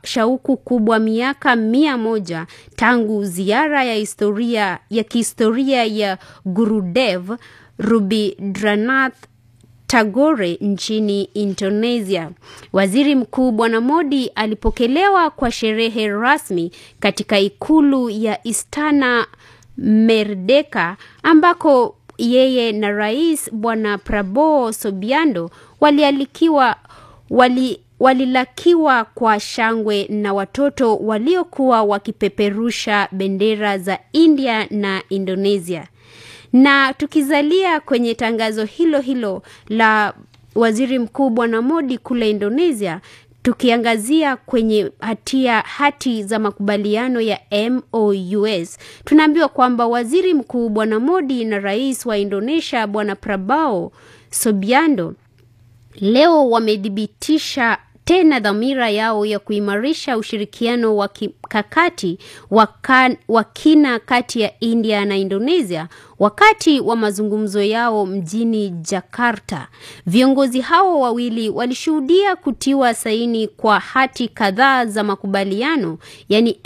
shauku kubwa miaka mia moja tangu ziara ya historia ya kihistoria ya Gurudev Rubindranath Tagore nchini Indonesia. Waziri Mkuu Bwana Modi alipokelewa kwa sherehe rasmi katika ikulu ya Istana Merdeka ambako yeye na Rais Bwana Prabowo Subianto walialikiwa wali walilakiwa kwa shangwe na watoto waliokuwa wakipeperusha bendera za India na Indonesia. Na tukizalia kwenye tangazo hilo hilo la Waziri Mkuu Bwana Modi kule Indonesia, tukiangazia kwenye hatia hati za makubaliano ya MOUs, tunaambiwa kwamba Waziri Mkuu Bwana Modi na Rais wa Indonesia Bwana Prabowo Subianto leo wamethibitisha tena dhamira yao ya kuimarisha ushirikiano wa kimkakati wa kina kati ya India na Indonesia wakati wa mazungumzo yao mjini Jakarta. Viongozi hao wawili walishuhudia kutiwa saini kwa hati kadhaa za makubaliano yani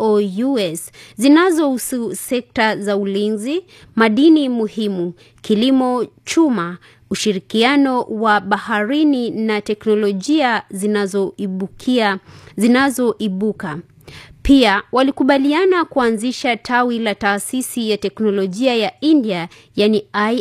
MOUs zinazohusu sekta za ulinzi, madini muhimu, kilimo, chuma ushirikiano wa baharini na teknolojia zinazoibukia zinazoibuka. Pia walikubaliana kuanzisha tawi la taasisi ya teknolojia ya India yani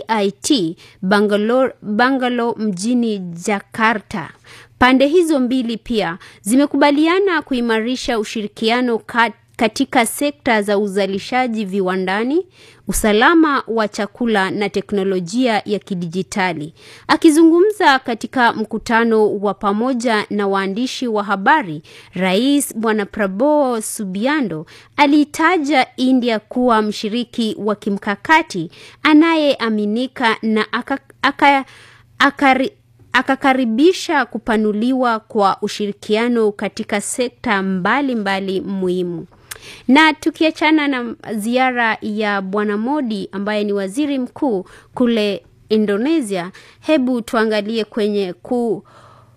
IIT Bangalore, Bangalore mjini Jakarta. Pande hizo mbili pia zimekubaliana kuimarisha ushirikiano kati katika sekta za uzalishaji viwandani, usalama wa chakula na teknolojia ya kidijitali. Akizungumza katika mkutano wa pamoja na waandishi wa habari, Rais Bwana Prabowo Subianto aliitaja India kuwa mshiriki wa kimkakati anayeaminika na aka, aka, akari, akakaribisha kupanuliwa kwa ushirikiano katika sekta mbalimbali mbali muhimu. Na tukiachana na ziara ya Bwana Modi ambaye ni waziri mkuu kule Indonesia, hebu tuangalie kwenye ku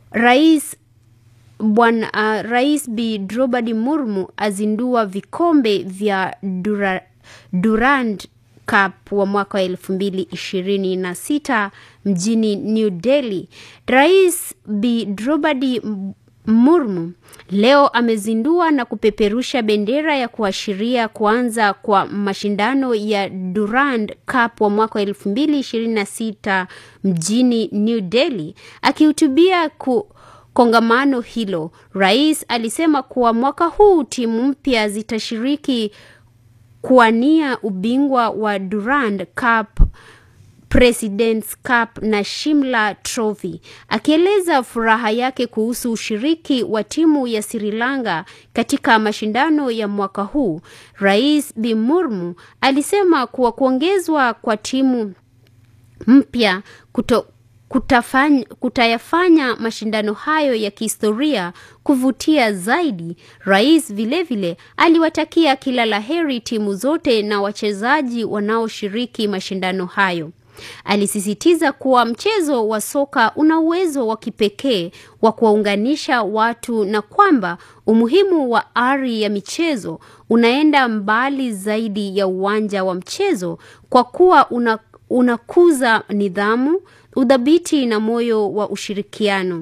rais Bwana uh, Rais Bi Draupadi Murmu azindua vikombe vya Dura, Durand Cup wa mwaka wa elfu mbili ishirini na sita mjini New Delhi. Rais Bi Draupadi Murmu leo amezindua na kupeperusha bendera ya kuashiria kuanza kwa mashindano ya Durand Cup wa mwaka wa elfu mbili ishirini na sita mjini New Delhi. Akihutubia ku kongamano hilo, rais alisema kuwa mwaka huu timu mpya zitashiriki kuwania ubingwa wa Durand Cup Presidents Cup na Shimla Trophy. Akieleza furaha yake kuhusu ushiriki wa timu ya Sri Lanka katika mashindano ya mwaka huu, Rais Bi Murmu alisema kuwa kuongezwa kwa timu mpya kuto Kutafanya, kutayafanya mashindano hayo ya kihistoria kuvutia zaidi. Rais vilevile aliwatakia kila laheri timu zote na wachezaji wanaoshiriki mashindano hayo. Alisisitiza kuwa mchezo wa soka una uwezo wa kipekee wa kuwaunganisha watu na kwamba umuhimu wa ari ya michezo unaenda mbali zaidi ya uwanja wa mchezo kwa kuwa una, unakuza nidhamu udhabiti na moyo wa ushirikiano.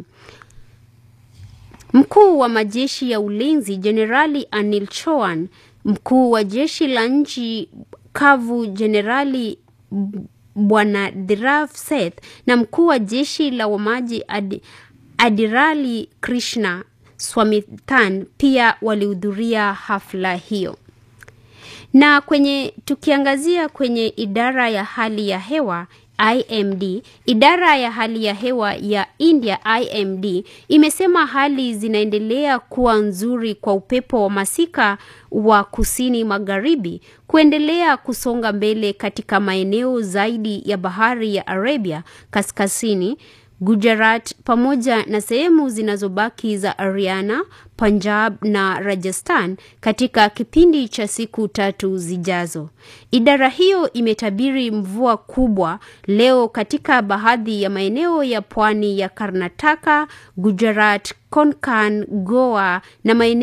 Mkuu wa majeshi ya ulinzi Jenerali Anil Chouan, mkuu wa jeshi la nchi kavu Jenerali Bwana Dhirav Seth na mkuu wa jeshi la wamaji Ad, Adirali Krishna Swamithan pia walihudhuria hafla hiyo. Na kwenye tukiangazia kwenye idara ya hali ya hewa IMD, idara ya hali ya hewa ya India IMD imesema hali zinaendelea kuwa nzuri kwa upepo wa masika wa kusini magharibi kuendelea kusonga mbele katika maeneo zaidi ya bahari ya Arabia kaskazini Gujarat pamoja na sehemu zinazobaki za Haryana, Punjab na Rajasthan katika kipindi cha siku tatu zijazo. Idara hiyo imetabiri mvua kubwa leo katika baadhi ya maeneo ya pwani ya Karnataka, Gujarat, Konkan, Goa na maeneo